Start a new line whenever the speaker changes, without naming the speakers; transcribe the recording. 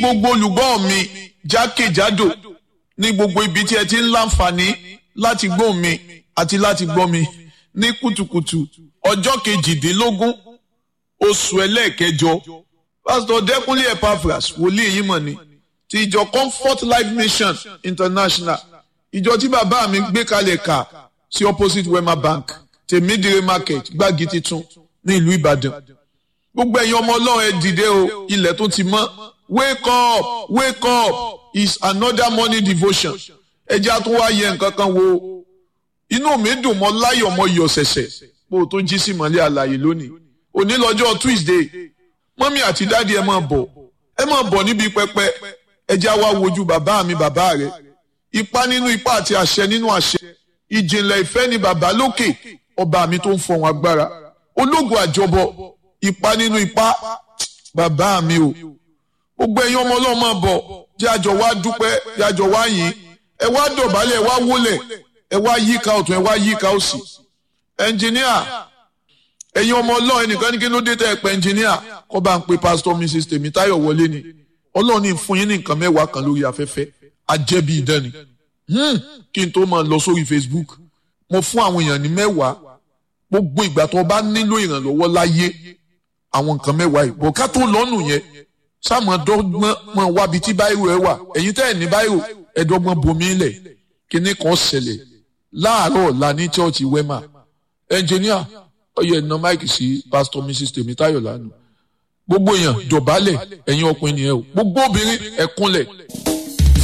gbogbo olùgbọ́ mi jákèjádò ní gbogbo ibi tí ẹ ti ń láǹfààní láti gbọ́ mi àti láti gbọ́ mi ní kùtùkùtù ọjọ́ kejìdínlógún oṣù ẹlẹ́ẹ̀kẹjọ pásítọ̀ dẹ́kunlé epaphras wòlíì yìí mọ̀ ni ti ìjọ comfort life mission international ìjọ tí bàbá mi gbé kalẹ̀ kà sí opposite wema bank tèmídìrí market gbági titun ní ìlú ìbàdàn gbogbo ẹ̀yin ọmọ ọlọ́run ẹ dìde o ilẹ̀ tó ti mọ́ wake up wake up is another morning devotion ẹ jẹ́ àtún wá yẹ nǹkan kan wo inú mi dùn mọ́ láyọ̀ mọ́ iyọ̀ ṣẹ̀ṣẹ̀ bó o tó jí sí mọ́lẹ́ àlàyé lónìí òní lọ́jọ́ tuesday mọ́mí àti dáàdi ẹ máa bọ̀ ẹ máa bọ̀ níbi pẹpẹ ẹ jẹ́ àwa wojú bàbá mi bàbá rẹ ipá nínú ipá àti àṣẹ nínú àṣẹ ìjìnlẹ̀ ìfẹ́ ni bàbá lókè ọba mi tó ń fọ̀hún agbára ológun àjọbọ ipá nínú ipá bàbá mi o gbogbo ẹ̀yin ọmọ ọlọ́run máa bọ̀ jẹ́ àjọ wá dúpẹ́ jẹ́ àjọ wá yìn ẹ wá dọ̀bálẹ̀ ẹ wá wólẹ̀ ẹ wá yíká ọ̀tún ẹ wá yíká òsì ẹnjìníà ẹ̀yin ọmọ ọlọ́run ẹnìkan ní kí ló dé tẹ́ ẹ pẹ́ ẹnjìníà kọ́ bá ń pe pásítọ̀ mrs tèmítáyọ̀ wọlé ni ọlọ́run ní fún yín ní nǹkan mẹ́wàá kan lórí afẹ́fẹ́ ajẹ́bí idán ni kí n tó máa lọ sórí facebook mo fún àwọn èèyàn ní mẹ́wàá gbogbo ìgbà tó bá nílò ìrànlọ́wọ́ láyé àwọn nǹkan mẹ́wàá yìí bọ̀ ká tó lọ́nù yẹn sáàmù dọ́gbọ́n mọ̀ wábi tí báyìí ẹ wà ẹ̀yin tẹ́ ẹ̀ ní báyìí ẹ̀dọ́gbọ́n bomi lẹ̀ kíní kan ṣẹlẹ̀ láàárọ̀ ọ̀la ní chọ́ọ̀chì wema ẹnjìníà ọyọ ẹ̀nà máìkì sí pásítọ̀ mrs tèmítáyọ̀ lánàá gbogbo èèyàn dọ̀bálẹ̀ ẹ̀yin ọkùnrin nìyẹn o gbogbo obìnrin ẹ̀kúnlẹ̀